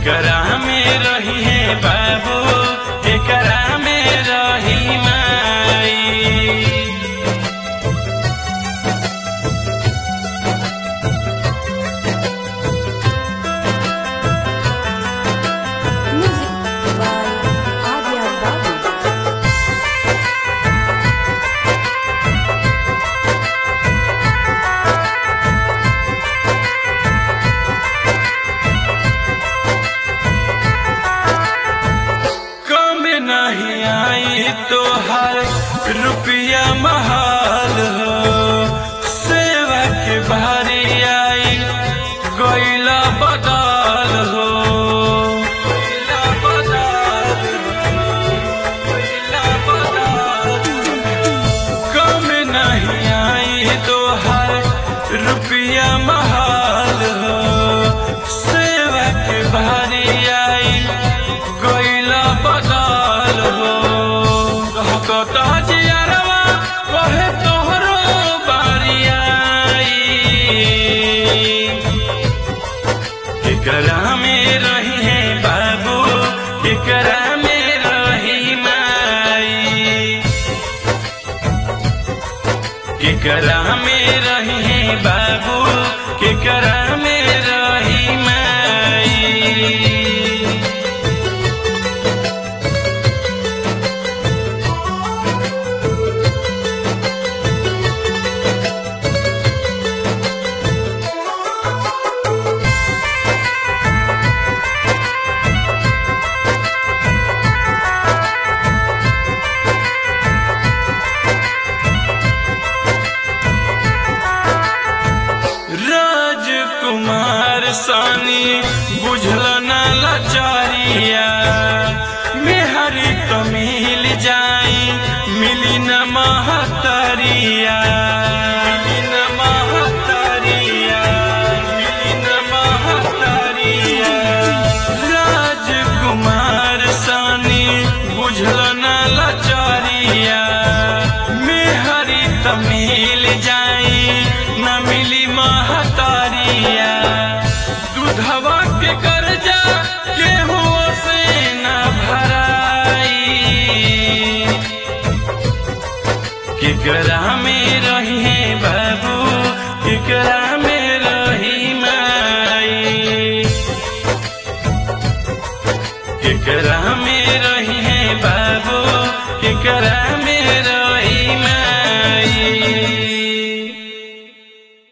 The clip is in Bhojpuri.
केकरा में रही है बाबू केकरा में रही माई Music by Adya Babu. कम नहीं आई तो हर रुपया महल हो सेवा के भारी आई गैला बदल हो गइला बदल हो, गइला बदल हो। कम नहीं आई तो हर रुपया महल हो सेवा के भारी आई गइला बदल हो कहता जियरवा कहे तोहरो बारी आई केकरा में रही है बाबू केकरा में रही माई केकरा में रही है बाबू केकरा में रही माई राजकुमार सानी बुझल न लाचारिया मेहरी तो मिल जाई मिली न महतरिया मिली न महतरिया मिली न महतरिया राजकुमार सानी बुझल न लाचारिया मेहरी त मिल जाई न मिली महतारिया दूधवा के कर्जा केहू से न भराई केकरा में रही है बाबू केकरा में रही माई केकरा में रही है बाबू केकरा में रही माई